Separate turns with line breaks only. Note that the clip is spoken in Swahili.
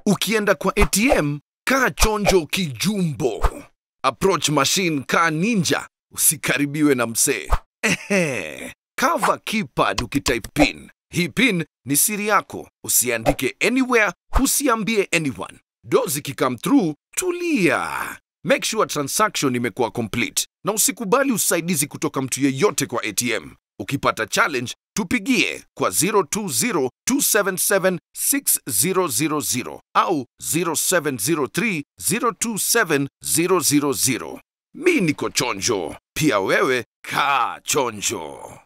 Ukienda kwa ATM, kaa chonjo kijumbo. Approach machine kaa ninja, usikaribiwe na msee. Ehe, cover keypad ukitype pin. Hii pin ni siri yako, usiandike anywhere, usiambie anyone. Do zikicome through, tulia. Make sure transaction imekuwa complete na usikubali usaidizi kutoka mtu yeyote kwa ATM. Ukipata challenge, tupigie kwa 020-277-6000 au 0703-027-000. Mi niko chonjo, pia wewe kaa chonjo.